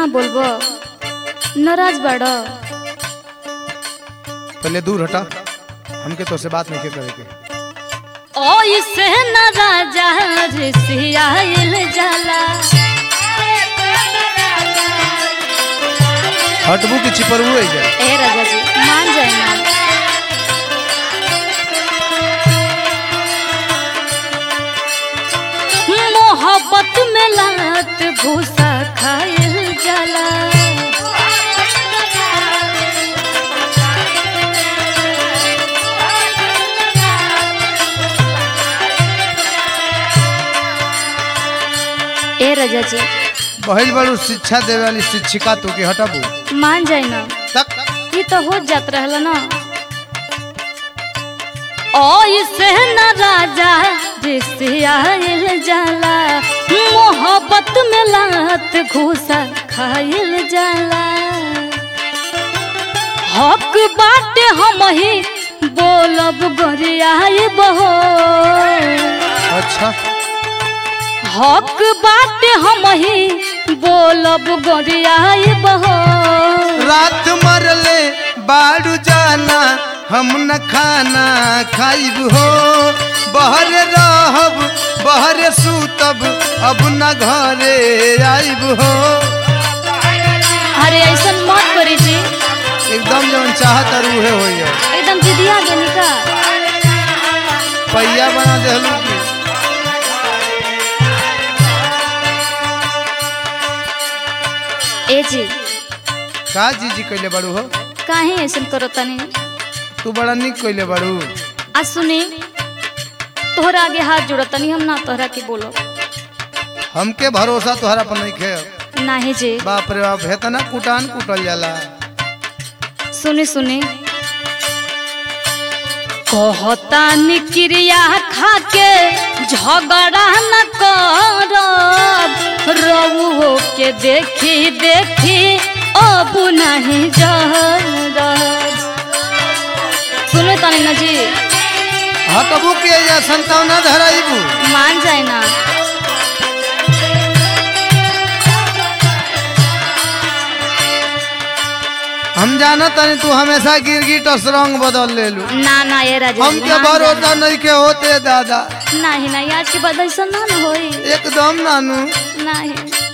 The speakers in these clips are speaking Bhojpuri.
बोलबो नाराज बाड़ पहले दूर हटा हमके तो से बात नहीं करे के ओइसे न राजा ऋषियाइल जाला हटबू की चिपरबू है जा ए राजा जी मान जाए ना मोहब्बत में लात भूसा खाइल जाला ए राजा जी बहल बड़ू शिक्षा देवे वाली शिक्षिका तो के हटबू मान जाए ना तक ये तो हो जात रहल ना ओइसे न राजा ऋषियाइल जाला मोहब्बत में लात घूसा खाइल जाला हक बाटे हम ही बोलब गोरियाई बहो अच्छा हक बाटे हम ही बोलब गोरियाई बहो रात मरले बाड़ू जाना हम न खाना खाइब हो बहर रहब बहर सूतब अब न घरे आइब हो अरे ऐसा मत करी जी एकदम जवन चाहत रूहे हो एकदम जिदिया देनी का पहिया बना देहलू की ए जी का जी जी कैले बाड़ू हो काहे ऐसा करो तनी तू बड़ा निक कैले बाड़ू आ सुनी तोहरा आगे हाथ जोड़ो तनी हम ना तोहरा के बोलो हमके भरोसा तोहरा पर नहीं खे नाही जी बाप रे बाप हेतना कुटान कुटल जाला सुनी सुनी कहता निक्रिया खाके झगड़ा न करब रउहो के देखी देखी अब नहीं जरब सुनो तनी ना जी हटबू के या संतावना धराइबू मान जाए ना हम जानत तनी तू हमेशा गिरगिट रंग बदल लेलू ना ना ये राजा जी, हमके मान भरोसा जाए। नहीं के होते दादा नहीं नहीं आज के बाद ऐसा ना न होई एकदम नानू नहीं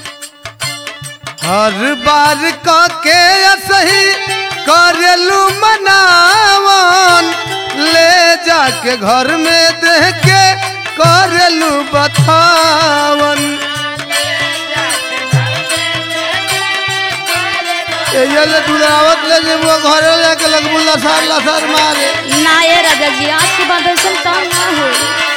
हर बार क के सही करेलू मनावन ले जाके घर में देख के करेलू बतावन ये ले दुलावत ले जेबो घरे लेके लगबू लसार लसार मारे ना ये राजा जी आज के बाद ऐसा काम ना हो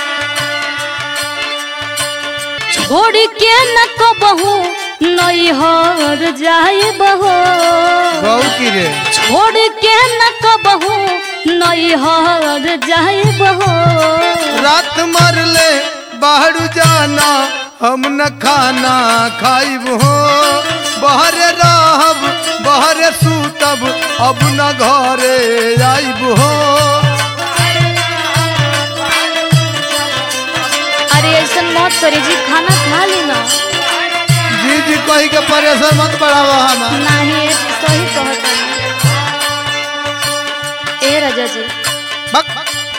छोड़ के न को बहू नई हर जाए बहो गौ की रे छोड़ के न को बहू नई हर जाए बहो रात मरले बाहर जाना हम न खाना खाइब हो बहर रहब बहर सूतब अब न घरे आइब हो अरे ऐसा मत करी जी खाना खा ली ना जी जी कही के परेशान मत बढ़ावा हमार नहीं ये जी सही कहता ए राजा जी बक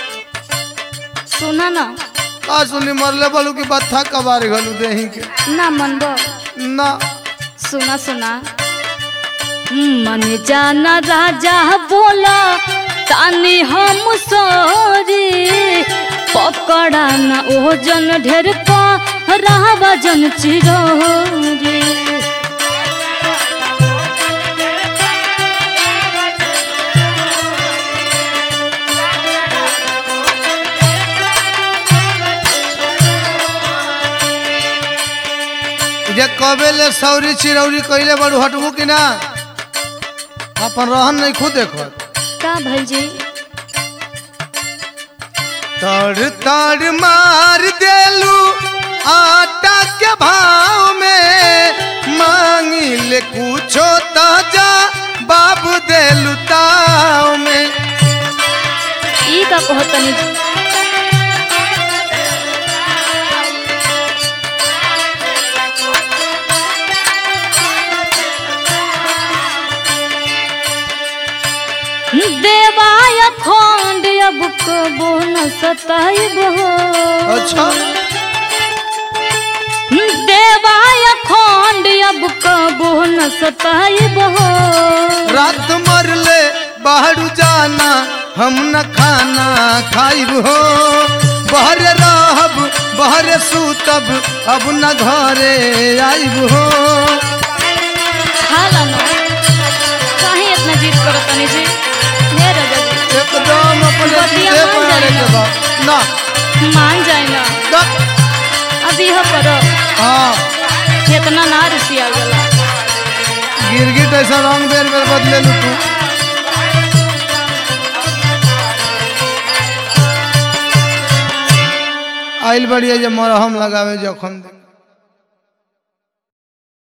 सुना ना का सुनी मरले बलू की बत्था कबार घलू देही के ना मनबो ना सुना सुना मन जाना राजा बोला तानी हम सोरी पकड़ा ना ओजन ढेर पा रहबा जन चिरोरी जे कबे ले सौरी चिरौरी कइले बड़ू हटबू कि ना अपन रहन नहीं खुद देखत का भई जी तड़ तड़ मार देलू आटा के भाव में मांगी ले कुछो ताजा बाबू देलू ताव में ई का कहतनी देवाय खंड अब कबो न सताइब हो अच्छा देवाय खंड अब कबो न सताइब हो रात मरले बाहर जाना हम न खाना खाइब हो बहर रहब बहर सूतब अब न घरे आइब हो हाला ना काहे इतना जिद करत तनी जी हे राजा जी एकदम अपने बतिया चीजे मान पर जाए आने के ना। बाद ना मान जाए ना ना अब यह करो हाँ इतना ना रुसिया गला गिरगिट ऐसा रंग बेर बेर बदले लू तू आइल बढ़िया जे मरहम लगावे जखम दे